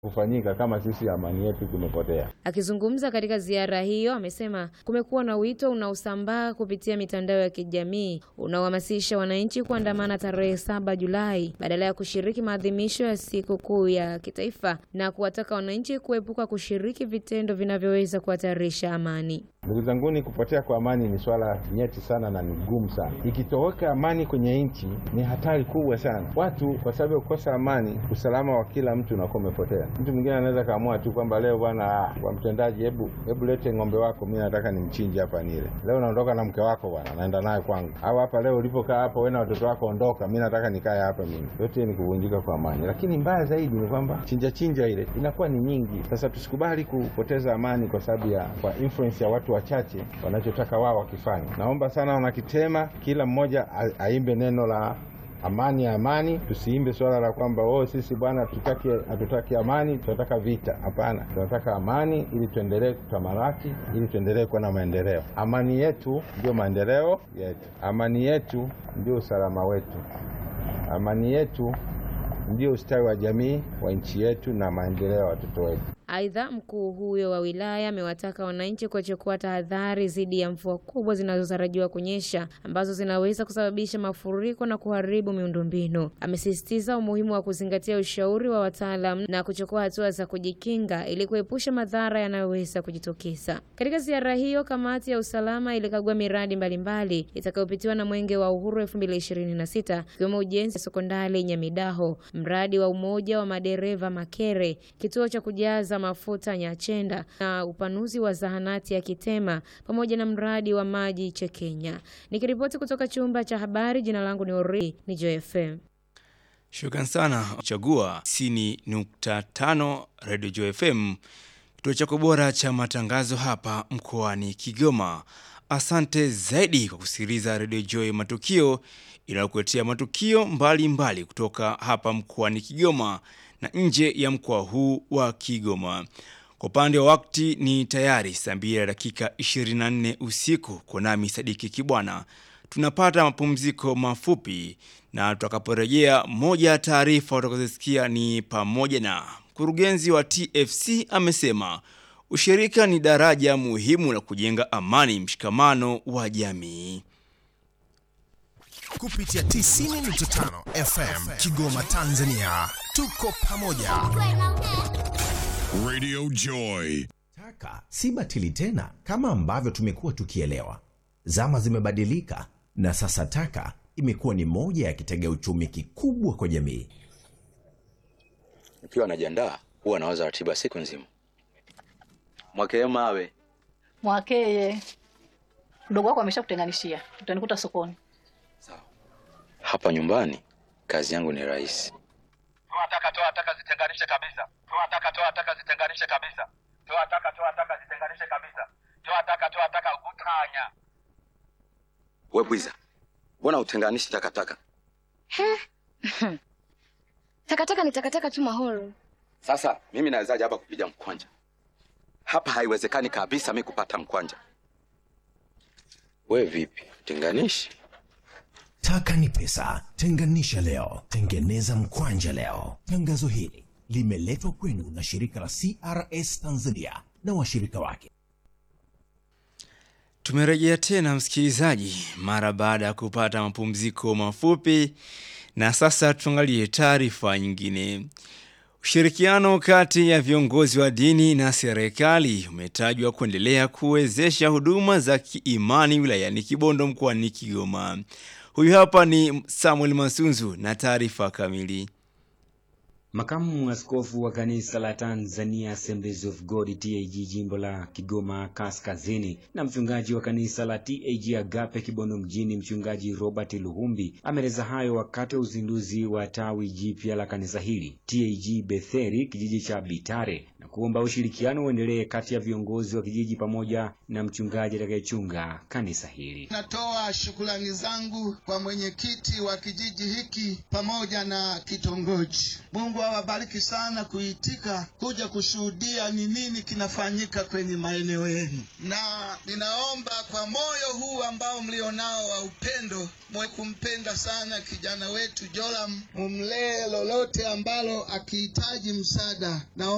kufanyika kama sisi amani yetu tumepotea. Akizungumza katika ziara hiyo, amesema kumekuwa na wito unaosambaa kupitia mitandao ya kijamii unaohamasisha wananchi kuandamana tarehe saba Julai badala ya kushiriki maadhimisho ya siku kuu ya kitaifa na kuwataka wananchi kuepuka kushiriki vitendo vinavyoweza kuhatarisha amani. Ndugu zanguni, kupotea kwa amani ni swala nyeti sana na ni gumu sana. Ikitoweka amani kwenye nchi ni hatari kubwa sana. Watu kwa sababu ya kukosa amani, usalama wa kila mtu unakuwa umepotea. Mtu mwingine anaweza kaamua tu kwamba leo, bwana kwa mtendaji, hebu hebu lete ng'ombe wako, mi nataka nimchinje hapa nile. Leo naondoka na mke wako bwana, naenda naye kwangu, au hapa leo ulipokaa hapa wewe na watoto wako, ondoka, mi nataka nikae hapa mimi. Yote ni kuvunjika kwa amani, lakini mbaya zaidi ni kwamba chinja chinja ile inakuwa ni nyingi. Sasa tusikubali kupoteza amani kwa sababu ya kwa influence ya watu wachache wanachotaka wao wakifanya. Naomba sana wanakitema, kila mmoja aimbe neno la amani ya amani. Tusiimbe swala la kwamba oh, sisi bwana tutaki hatutaki amani, tunataka vita. Hapana, tunataka amani ili tuendelee kutamalaki, ili tuendelee kuwa na maendeleo. Amani yetu ndio maendeleo yetu, amani yetu ndio usalama wetu, amani yetu ndio ustawi wa jamii wa nchi yetu na maendeleo ya watoto wetu. Aidha, mkuu huyo wa wilaya amewataka wananchi kuchukua tahadhari dhidi ya mvua kubwa zinazotarajiwa kunyesha ambazo zinaweza kusababisha mafuriko na kuharibu miundombinu. Amesisitiza umuhimu wa kuzingatia ushauri wa wataalam na kuchukua hatua za kujikinga ili kuepusha madhara yanayoweza kujitokeza. Katika ziara hiyo, kamati ya usalama ilikagua miradi mbalimbali itakayopitiwa na Mwenge wa Uhuru 2026 ikiwemo ujenzi wa sekondari Nyamidaho, mradi wa umoja wa madereva Makere, kituo cha kujaza mafuta Nyachenda na upanuzi wa zahanati ya Kitema pamoja na mradi wa maji Chekenya. Nikiripoti kutoka chumba cha habari, jina langu ni Ori ni JFM. Shukran sana. Chagua sini nukta tano Radio JFM, kituo chako bora cha matangazo hapa mkoani Kigoma. Asante zaidi kwa kusikiliza Radio Joy Matukio inayokuletea matukio mbalimbali mbali kutoka hapa mkoani Kigoma na nje ya mkoa huu wa Kigoma. Kwa upande wa wakati ni tayari saa mbili ya dakika 24 usiku. Kwa nami Sadiki Kibwana, tunapata mapumziko mafupi, na tutakaporejea, moja ya taarifa utakazosikia ni pamoja na mkurugenzi wa TFC amesema ushirika ni daraja muhimu la kujenga amani, mshikamano wa jamii kupitia 90.5 FM Kigoma, Tanzania. Tuko pamoja. Radio Joy. Taka si batili tena kama ambavyo tumekuwa tukielewa. Zama zimebadilika na sasa taka imekuwa ni moja ya kitega uchumi kikubwa kwa jamii. Nikiwa najiandaa huwa nawaza ratiba siku nzima. Mwakee mawe Mwakeye, mdogo wako ameshakutenganishia, utanikuta sokoni. hapa nyumbani, kazi yangu ni rahisi. Toa taka, toa taka, zitenganishe kabisa. Toa taka, toa taka, zitenganishe kabisa. Toa taka, toa taka, zitenganishe kabisa. Toa taka, toa taka, utanya. We bwiza, mbona utenganishi takataka? Takataka ni takataka tu Mahoro. Sasa mimi nawezaje hapa kupiga mkwanja? Hapa haiwezekani kabisa mi kupata mkwanja. We vipi, tenganishi? Taka ni pesa. Tenganisha leo, tengeneza mkwanja leo. Tangazo hili limeletwa kwenu na shirika la CRS Tanzania na washirika wake. Tumerejea tena msikilizaji, mara baada ya kupata mapumziko mafupi, na sasa tuangalie taarifa nyingine. Ushirikiano kati ya viongozi wa dini na serikali umetajwa kuendelea kuwezesha huduma za kiimani wilayani Kibondo mkoani Kigoma. Huyu hapa ni Samuel Masunzu na taarifa kamili. Makamu askofu wa kanisa la Tanzania Assemblies of God TAG jimbo la Kigoma Kaskazini na mchungaji wa kanisa la TAG Agape Kibondo mjini mchungaji Robert Luhumbi ameeleza hayo wakati wa uzinduzi wa tawi jipya la kanisa hili TAG Betheri kijiji cha Bitare na kuomba ushirikiano uendelee kati ya viongozi wa kijiji pamoja na mchungaji atakayechunga kanisa hili. Natoa shukrani zangu kwa mwenyekiti wa kijiji hiki pamoja na kitongoji. Mungu awabariki sana kuitika kuja kushuhudia ni nini kinafanyika kwenye maeneo yenu, na ninaomba kwa moyo huu ambao mlionao wa upendo, mwe kumpenda sana kijana wetu Joram, mumlee lolote ambalo akihitaji msaada. Naomba